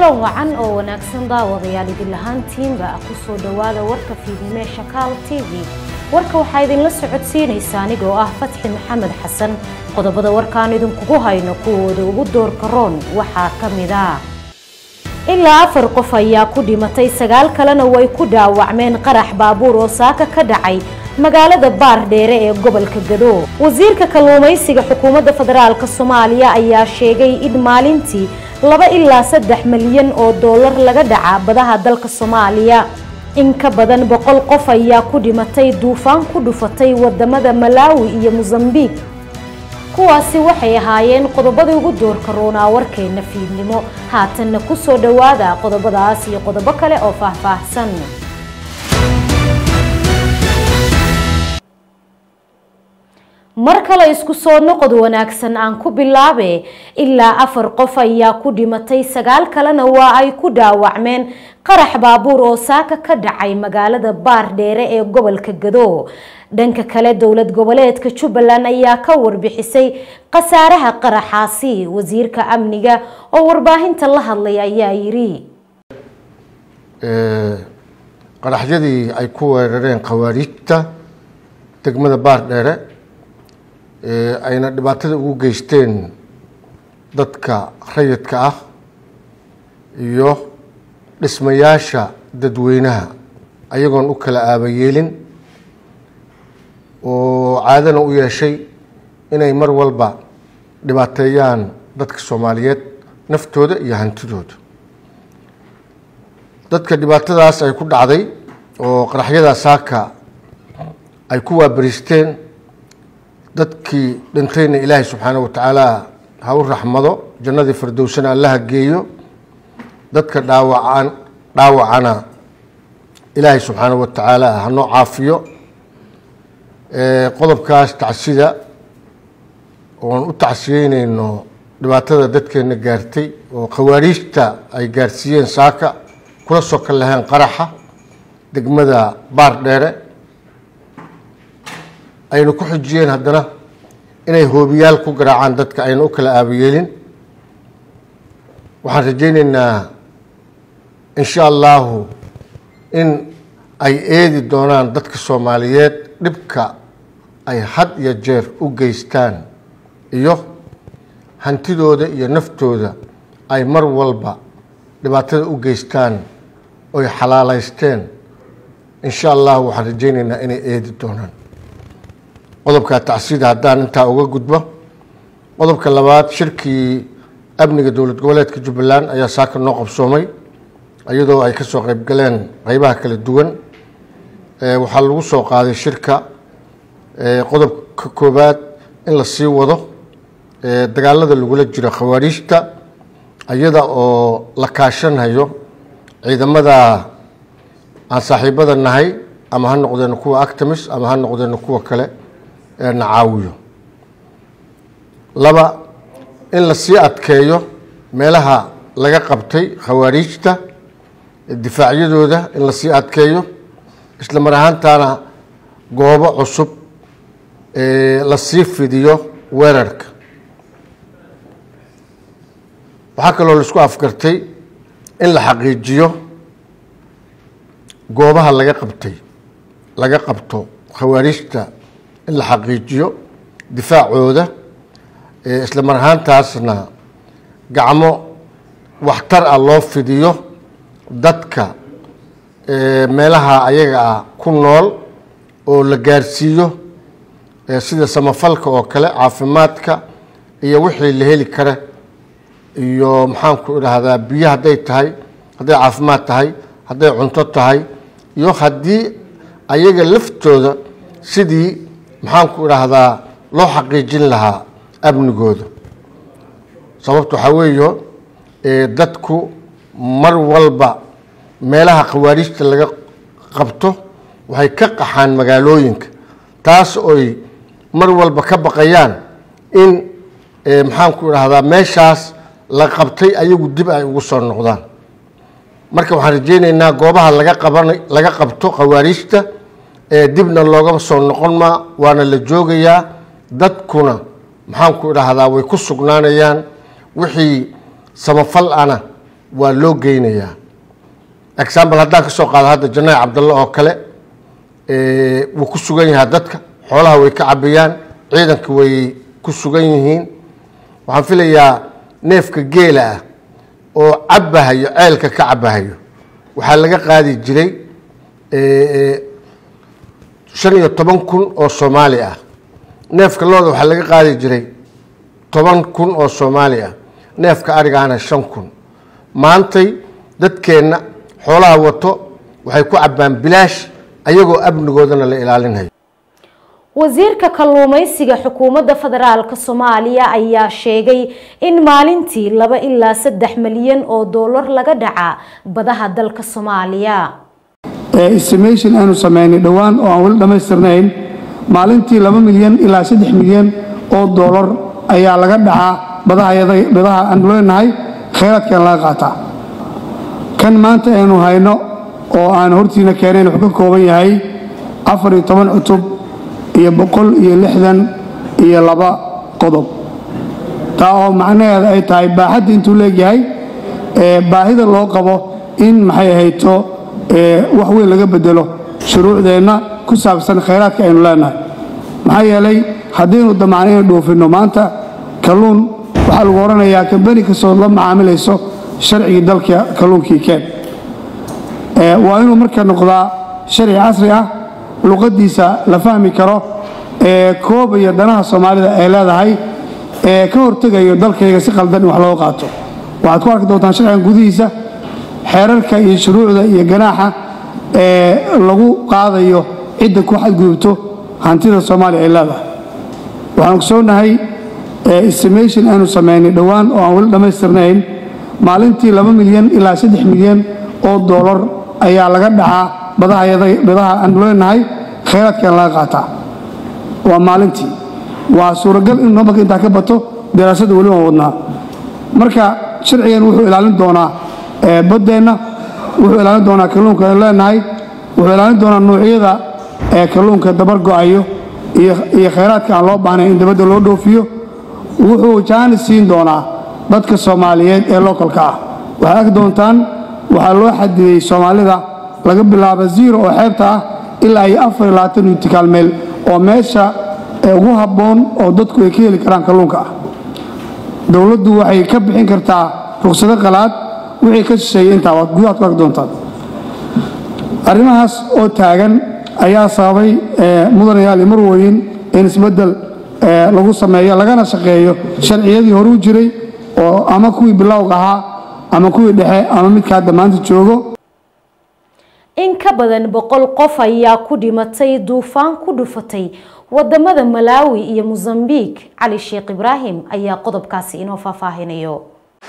kulan wacan oo wanaagsan daawadayaal idin lahaantiinba ku soo dhowaada warka fiidnimo ee shakaal t v warka waxaa idinla socodsiinaysa anigoo ah fatxi maxamed xasan qodobada warkaan idinkugu hayno kuwooda ugu doorka roon waxaa ka mid ah ilaa afar qof ayaa ku dhimatay sagaal kalena way ku dhaawacmeen qarax baabuur oo saaka ka dhacay magaalada baardheere ee gobolka gado wasiirka kalluumaysiga xukuumadda federaalk soomaaliya ayaa sheegay in maalintii laba ilaa saddex milyan oo doolar laga dhaca badaha dalka soomaaliya in ka badan boqol qof ayaa ku dhimatay duufaan ku dhufatay wadamada malaawi iyo mosambiq kuwaasi waxay ahaayeen qodobadii ugu doorka roonaa warkeena fiidnimo haatanna ku soo dhowaada qodobadaas iyo qodobo kale oo faahfaahsan mar kale isku soo noqod wanaagsan aan ku bilaabe ilaa afar qof ayaa ku dhimatay sagaal kalena waa ay ku dhaawacmeen qarax baabuur oo saaka ka dhacay magaalada baardheere ee gobolka gado dhanka kale dowlad goboleedka jubbaland ayaa ka warbixisay khasaaraha qaraxaasi wasiirka amniga oo warbaahinta la hadlay ayaa yiri qaraxyadii ay ku weerareen khawaariijta degmada baardheere ayna dhibaatada ugu geysteen dadka rayidka ah iyo dhismayaasha dadweynaha ayagoon u kala aabayeelin oo caadana u yeeshay inay mar walba dhibaateeyaan dadka soomaaliyeed naftooda iyo hantidooda dadka dhibaatadaas ay ku dhacday oo qaraxyada saaka ay ku waabariisteen dadkii dhintayna ilaahay subxaana wa tacaala ha u raxmado jannadii fardowsana allaha geeyo dadka dhaawacan dhaawacana ilaahay subxaana wa tacaala hanoo caafiyo qodobkaas tacsida oon u tacsiyeyneyno dhibaatada dadkeena gaartay oo khawaariijta ay gaarsiiyeen saaka kula soo kal laheen qaraxa degmada baar dheere ayna ku xujiyeen haddana inay hoobiyaal ku garaacaan dadka ayna u kala aabayeelin waxaan rajayneynaa insha allahu in ay eedi doonaan dadka soomaaliyeed dhibka ay had iyo jeer u geystaan iyo hantidooda iyo naftooda ay mar walba dhibaatada u geystaan oy xalaaleysteen insha allahu waxaan rajayneynaa inay eedi doonaan qodobka tacsida haddaan intaa uga gudbo qodobka labaad shirkii amniga dowlad goboleedka jubbaland ayaa saaka noo qabsoomay iyadoo ay kasoo qeybgaleen qeybaha kala duwan waxaa lagu soo qaaday shirka qodobka koowaad in la sii wado dagaalada lagula jiro khawaariijta iyada oo la kaashanhayo ciidamada aan saaxiibada nahay ama ha noqdeeno kuwa actimis ama ha noqdeeno kuwa kale na caawiyo laba in la sii adkeeyo meelaha laga qabtay khawaariijta difaacyadooda in la sii adkeeyo isla mar ahaantaana goobo cusub la sii fidiyo weerarka waxaa kaloo laisku afgartay in la xaqiijiyo goobaha laga qabtay laga qabto khawaariijta in la xaqiijiyo difaacooda isla mar ahaantaasna gacmo waxtar ah loo fidiyo dadka meelaha ayaga ah ku nool oo la gaarsiiyo sida samafalka oo kale caafimaadka iyo wixii la heli kara iyo maxaanku idhaahdaa biyo hadday tahay hadday caafimaad tahay hadday cunto tahay iyo haddii ayaga laftooda sidii maxaanku idhaahdaa loo xaqiijin lahaa amnigooda sababta waxaa weeyo dadku mar walba meelaha khawaariijta laga qabto waxay ka qaxaan magaalooyinka taas oy mar walba ka baqayaan in maxaanku idhaahdaa meeshaas la qabtay ayagu dib ay ugu soo noqdaan marka waxaan rajeyneynaa goobaha laga qaban laga qabto khawaariijta dibna loogama soo noqon maa waana la joogayaa dadkuna maxaanku idhaahdaa way ku sugnaanayaan wixii samafal ana waa loo geynayaa example haddaan ka soo qaado hadda janaac cabdalle oo kale wuu ku sugan yahaa dadka xoolaha way ka cabiyaan ciidanka way ku sugan yihiin waxaan filayaa neefka geela ah oo cabahayo ceelka ka cabahayo waxaa laga qaadi jiray shan iyo toban kun oo soomaali ah neefka looda waxaa laga qaadi jiray toban kun oo soomaali ah neefka arigaana shan kun maantay dadkeenna xoolaha wato waxay ku cabbaan bilaash ayagoo amnigoodana la ilaalinayo wasiirka kalluumaysiga xukuumadda federaalk soomaaliya ayaa sheegay in maalintii laba ilaa saddex milyan oo doolar laga dhaca badaha dalka soomaaliya estimation aanu sameynay dhowaan oo aan weli dhammaystirnayn maalintii laba milyan ilaa saddex milyan oo doolar ayaa laga dhacaa badaha aanu leenahay khayraadkan laga qaataa kan maanta aynu hayno oo aan hortiina keenayn wuxuu ka kooban yahay afar iyo toban cutub iyo boqol iyo lixdan iyo laba qodob taa oo macnaheeda ay tahay baaxadda intuu leegyahay baahida loo qabo in maxay ahayto wax weyn laga bedelo shuruucdeenna ku saabsan khayraadka aynu leenahay maxaa yeelay haddaynu damacno inay dhoofinno maanta kalluun waxaa lagu odhanayaa kambani kastoo la macaamilayso sharcigii dalka kalluunkii keen waa inuu marka noqdaa sharci casri ah luqaddiisa la fahmi karo ee koobaya danaha soomaalida ay leedahay ee ka hortegayo dalkayga si qaldan in wax looga qaato waxaad ku arki doontaan sharcigan gudihiisa xeerarka iyo shuruucda iyo ganaaxa ee lagu qaadayo cidda ku xadgudubto hantida soomaaliya ay leedahay waxaan ogsoonahay estimation aanu sameynay dhowaan oo aan weli dhammaystirnayn maalintii laba milyan ilaa saddex milyan oo doolar ayaa laga dhacaa badaha aanu leenahay khayraadkan laga qaataa waa maalintii waa suuragal in namarka intaa ka bato daraasadda weli waan wadnaa marka sharcigan wuxuu ilaalin doonaa baddeenna wuxuu ilaalin doonaa kalluunka aynu leenahay wuxuu ilaalin doonaa nuucyada ee kalluunka dabar go'ayo iyo khayraadka aan loo baahnayn in dabadda loo dhoofiyo wuxuu jaanis siin doonaa dadka soomaaliyeed ee lookalka ah waxaad arki doontaan waxaa loo xadidey soomaalida laga bilaabo ziro oo xeebta ah ilaa iyo afar iyo labaatan yutikaal meel oo meesha ugu habboon oo dadku ay ka heli karaan kalluunka ah dowladdu waxay ka bixin kartaa ruksado qalaad wixii ka shisheeyey intaa waad gudahaad ku arki doontaan arrimahaas oo taagan ayaa sababay mudanayaal iyo marwooyin in isbeddel lagu sameeyo lagana shaqeeyo sharciyadii hore u jiray oo ama kuwii bilowga ahaa ama kuwii dhexe ama midka hadda maanta joogo in ka badan boqol qof ayaa ku dhimatay duufaan ku dhufatay wadamada malaawi iyo mosambique cali sheekh ibraahim ayaa qodobkaasi inoo faahfaahinayo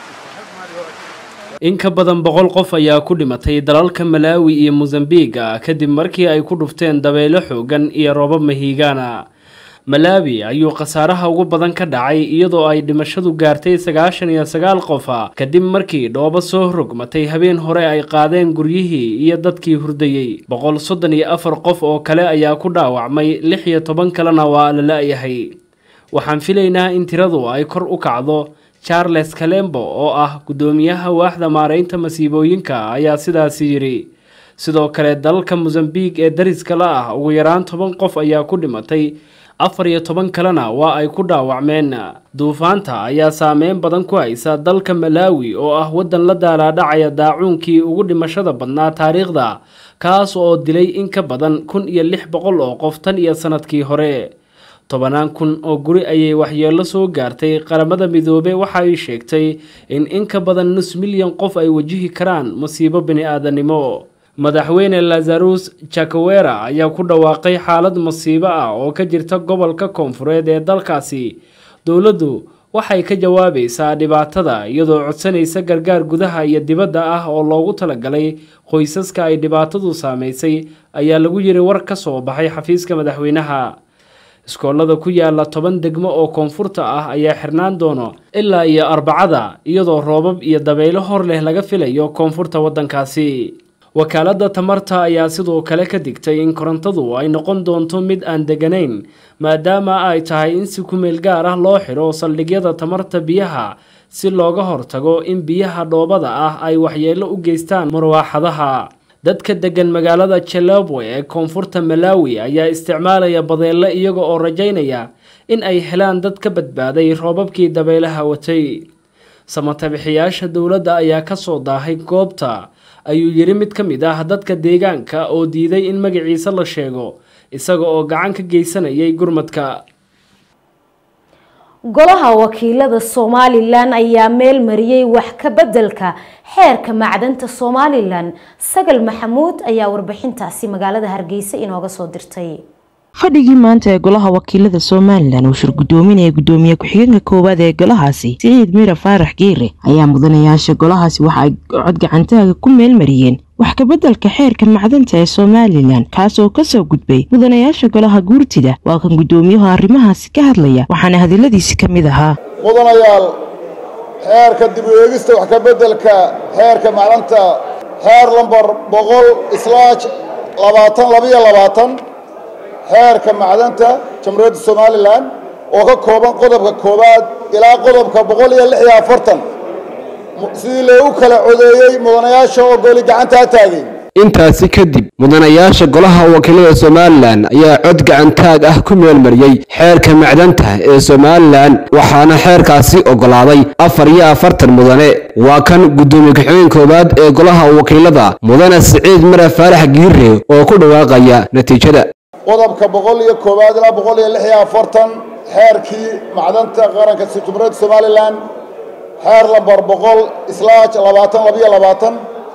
in ka badan boqol qof ayaa ku dhimatay dalalka malaawi iyo mosambiga kadib markii ay ku dhufteen dabeelo xoogan iyo roobab mahiigaana malaawi ayuu khasaaraha ugu badan ka dhacay iyadoo ay dhimashadu gaartay sagaashan iyo sagaal qofa kadib markii dhoobo soo rogmatay habeen hore ay qaadeen guryihii iyo dadkii hurdayey boqol soddon iyo afar qof oo kale ayaa ku dhaawacmay lix iyo toban kalena waa la la-yahay waxaan filaynaa in tiradu ay kor u kacdo charles kalembo oo ah guddoomiyaha waaxda maaraynta masiibooyinka ayaa sidaasi yidhi sidoo kale dalalka mosambique ee dariska la ah ugu yaraan toban qof ayaa ku dhimatay afar iyo toban kalena waa ay ku dhaawacmeen duufaanta ayaa saameyn badan ku haysa dalka malaawi oo ah waddan la daalaadhacaya daacuunkii ugu dhimashada badnaa taariikhda kaas oo dilay in ka badan kun iyo lix boqol oo qof tan iyo sanadkii hore tobanaan kun oo guri ayay waxyeello soo gaartay qaramada midoobe waxa ay sheegtay in in ka badan nus milyan qof ay wajihi karaan musiibo bini-aadanimo madaxweyne lazarus jakawera ayaa ku dhawaaqay xaalad masiibo ah oo ka jirta gobolka koonfureed ee dalkaasi dowladdu waxay ka jawaabaysaa dhibaatada iyadoo codsanaysa gargaar gudaha iyo dibadda ah oo loogu talagalay qoysaska ay dhibaatadu saameysay ayaa lagu yiri war ka soo baxay xafiiska madaxweynaha iskoolada ku yaala toban degmo oo koonfurta ah ayaa xirnaan doono ilaa iyo arbacada iyadoo roobab iyo dabaylo hor leh laga filayo koonfurta waddankaasi wakaaladda tamarta ayaa sidoo kale ka digtay in korontadu ay noqon doonto mid aan deganayn maadaama ay tahay in si kumeel gaar ah loo xidho saldhigyada tamarta biyaha si looga hortago in biyaha dhoobada ah ay waxyeello u geystaan marwaaxadaha dadka degan magaalada jalabwe ee koonfurta malawi ayaa isticmaalaya badeelle iyaga oo rajaynaya in ay helaan dad ka badbaaday roobabkii dabeelaha watay samatabixiyaasha dowladda ayaa kasoo daahay goobta ayuu yidhi mid ka mid ah dadka deegaanka oo diiday in magaciisa la sheego isaga oo gacan ka geysanayay gurmadka golaha wakiilada somalilan ayaa meel mariyey wax ka bedelka xeerka macdanta somalilan sagal maxamuud ayaa warbixintaasi magaalada hargeysa inooga soo dirtay fadhigii maanta ee golaha wakiilada somalilan uu shir gudoominaya gudoomiye ku-xigeenka koowaad ee golahaasi siciid mira faarax geere ayaa mudanayaasha golahaasi waxa ay cod gacantaaga ku meelmariyeen wax kabeddelka xeerka macdanta ee somalilan kaas oo kasoo gudbay mudanayaasha golaha guurtida waa kan guddoomiyahu arrimahaasi ka hadlaya waxaana hadaladiisi ka mid ahaa mudanayaal xeerka dib u eegista wax kabeddelka xeerka macdanta xeer lambar boqol islaaj labaatan labiyo labaatan xeerka macdanta jamhuuriyadda somalilan oo ka kooban qodobka koowaad ilaa qodobka boqol iyo lix iyo afartan sidii loogu kala codeeyey mudanayaasha oo goli gacantaa taagay intaasi kadib mudanayaasha golaha wakiilada somalilan ayaa cod gacantaag ah ku meelmariyey xeerka macdanta ee somalilan waxaana xeerkaasi oggolaaday afar iyo afartan mudane waa kan guddoomiye ku-xigeen koowaad ee golaha wakiilada mudane siciid mara faarax giire oo ku dhawaaqaya natiijada qodobka boqol iyo koowaad ilaa boqol iyo lix iyo afartan xeerkii macdanta qaranka jamhuuriyadda somalilan xeer lambar boqol islaaj labaatan labiyo labaatan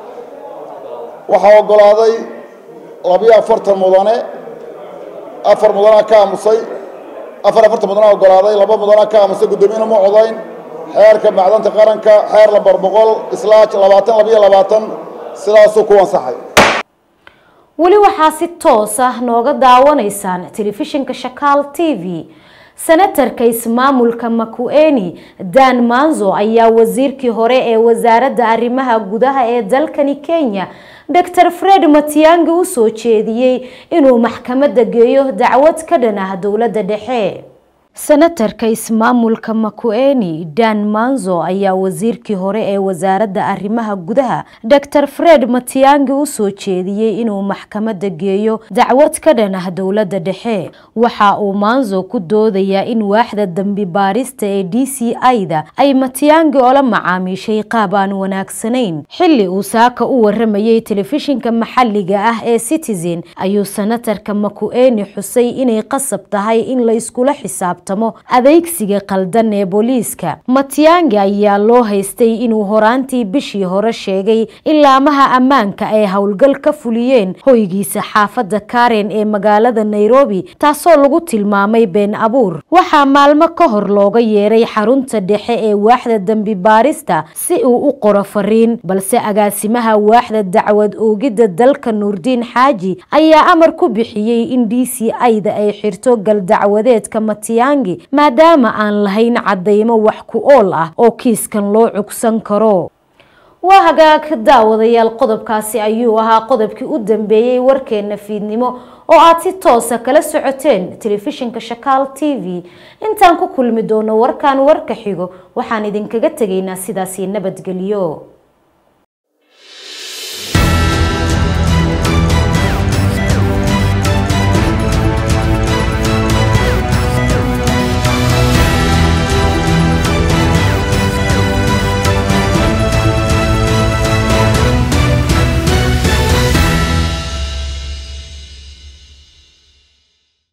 waxaa oggolaaday labiyo afartan mudane afar mudanaa ka aamusay afar afartan mudanaa oggolaaday laba mudanaa ka aamusay guddoomiyena ma codayn xeerka macdanta qaranka xeer lambar boqol islaaj labaatan labiyo labaatan sidaasuu ku ansaxay weli waxaa si toos ah nooga daawanaysaan telefishinka shakaal t v senatarka ismaamulka makueni dan manzo ayaa wasiirkii hore ee wasaaradda arrimaha gudaha ee dalkani kenya dor fred matiangi u soo jeediyey inuu maxkamadda geeyo dacwad ka dhan ah dowladda dhexe senatarka ismaamulka makueni dan manzo ayaa wasiirkii hore ee wasaaradda arrimaha gudaha dor fred matiangi u soo jeediyey inuu maxkamadda geeyo dacwad ka dhan ah dowladda dhexe waxa uu manzo ku doodayaa in waaxda dambi baarista ee d c i-da ay matiangi ola macaamiishay qaab aan wanaagsanayn xilli uu saaka u waramayay telefishinka maxalliga ah ee citizen ayuu senatarka makueni xusay inay qasab tahay in la iskula xisaab adeegsiga qaldan ee booliiska matiangi ayaa loo haystay inuu horaantii bishii hore sheegay in laamaha ammaanka ay howlgal ka fuliyeen hoygiisa xaafadda karen ee magaalada nairobi taasoo lagu tilmaamay been abuur waxaa maalmo ka hor looga yeeray xarunta dhexe ee waaxda dembi baarista si uu u qoro fariin balse agaasimaha waaxda dacwad oogidda dalka nuurdiin xaaji ayaa amar ku bixiyey in d c i-da ay xirto galdacwadeedka matiangi maadaama aan lahayn cadeymo wax ku ool ah oo kiiskan loo cugsan karo waa hagaag daawadayaal qodobkaasi ayuu ahaa qodobkii u dambeeyey warkeena fiidnimo oo aad si toosa kala socoteen telefishinka shakaal t v intaan ku kulmi doono warkan warka xigo waxaan idinkaga tegaynaa sidaasi nabadgelyo